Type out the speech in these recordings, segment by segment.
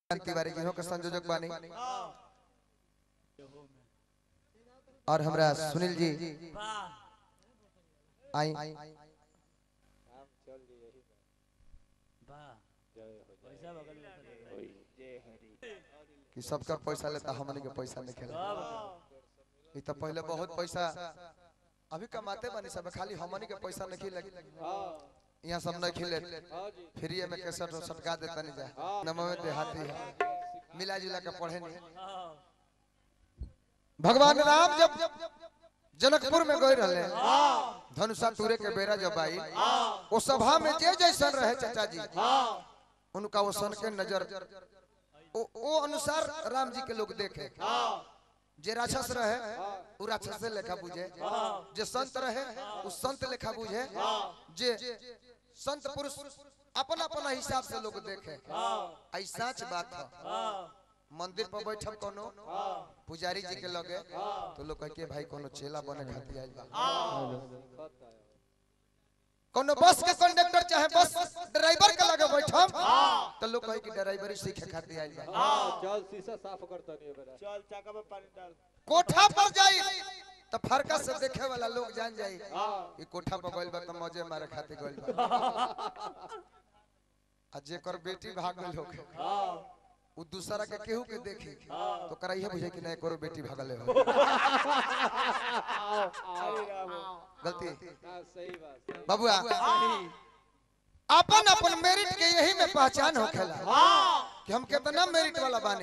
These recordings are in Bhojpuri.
तिवारी जी हो के संयोजक बानी और हमरा सुनील जी आई कि सबका पैसा लेता हमनी के पैसा नहीं खेला ई तो पहले बहुत पैसा अभी कमाते बानी सब खाली हमनी के पैसा नहीं लगे यहाँ सब नहीं खिले फ्री में कैसेट सटका देता नहीं जा नमो देहाती है मिला जुला के पढ़े नहीं भगवान राम जब जनकपुर में गए रहे धनुषा टूरे के बेरा जब आई वो सभा में जे जैसन रहे चाचा जी उनका वो सन के नजर ओ, ओ अनुसार राम जी के लोग देखे जे राक्षस रहे वो राक्षस लेखा बुझे जे संत रहे वो संत लेखा बुझे जे संत पुरुष अपना अपना हिसाब से लोग देखे आई सच बात है मंदिर पर बैठब कोनो पुजारी जी के लगे तो लोग कहे के भाई कोनो चेला बने खातिर आइल बा कोनो बस के कंडक्टर चाहे बस ड्राइवर के लगे बैठब तो लोग कहे कि ड्राइवरी सीखे खातिर आइल बा चल शीशा साफ करता नहीं बेटा चल चाका में पानी डाल कोठा पर जाई तो फरका से देखे वाला लोग जान जाई कि कोठा पर गइल बा तो मजे मारे खातिर गइल बा आ जेकर बेटी भाग गइल होखे उ दूसरा के केहू के देखी तो कराइए बुझे कि नहीं करो बेटी भागले हो गलती हाँ, सही बात सही बबुआ अपन अपन मेरिट के यही में पहचान होखेला कि हम कितना मेरिट वाला बानी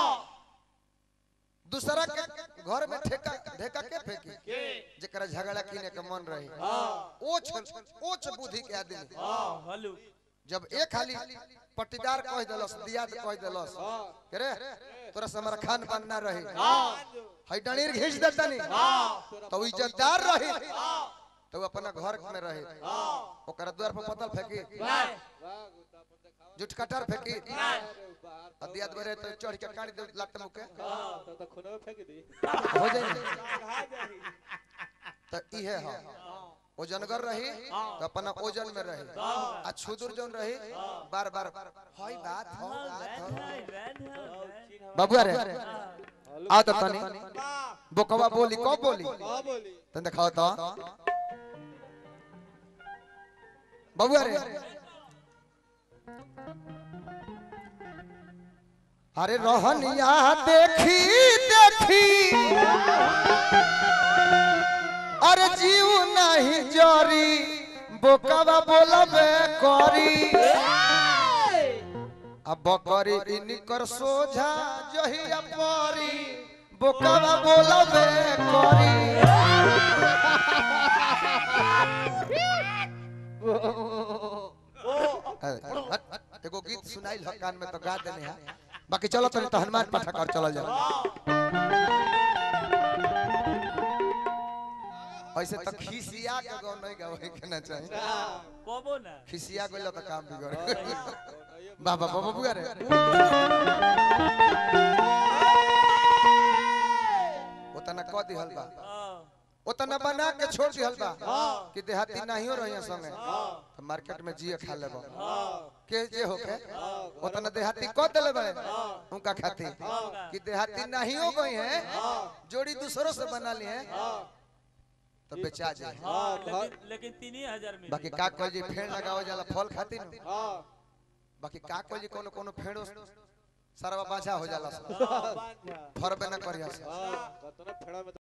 दूसरा के घर में ठेका ढेका के फेंकी जेकरा झगड़ा किने के मन रही ओछ ओछ बुद्धि के आदमी हलू जब एक हाली पट्टीदार कह देलस दियाद कह देलस के रे तोरा से हमारा खान पान ना रही हई डणीर घींच देता नहीं तो उ इज्जतदार रही तो उ अपना घर में रही ओकरा द्वार पर पतल फेंकी वाह गुता अपन दिखाओ जुट कटार फेंकी अरे बाहर और दियाद बरे तो चढ़ के काट दे लात मुके हाँ, तो तो खुनवा फेंक दी हो जाए तो इहे है ओजनगर रही तो अपना ओजन में रही आ छुदुर जौन रही बार बार हई बात हो बात हो बाबू रे आ तो तनी बोकवा बोली कब बोली कहाँ बोली तन दिखाओ तो बाबू रे अरे रोहनिया देखी देखी अरे जीव नहीं जरी बोकवा बोलबे करी अब बकरी इनकर सोझा जहिया परी बोकवा बोलबे करी हट, एगो गीत सुनाइल ह कान में तो गा देने है बाकी चलो तनी तो हनुमान पाठक और चलल जाओ ऐसे तो खिसिया के गौ नहीं गावे के ना चाहिए कबो ना खिसिया गइल तो काम बिगड़ बाबा बाबा बुआ रे ओतना क दिहल बा ओतना बना के छोड़ दिहल बा कि देहाती नाहियो रहिया संगे तो मार्केट में जिए खा लेबो के जे होके ओतना देहाती क देले बड़े उनका खाती कि देहाती नाहियो गई है जोड़ी दूसरों से बना ली है तो बेचा जाए हाँ घर लेकिन लेकिन तीन ही हजार में बाकी का कह जी फेड़ लगावे जाला फल खाती न हाँ बाकी का कह जी कोनो कोनो फेड़ो सरवा बाछा हो जाला बांझा फरबे न करिया से हाँ, बतना फेड़ा में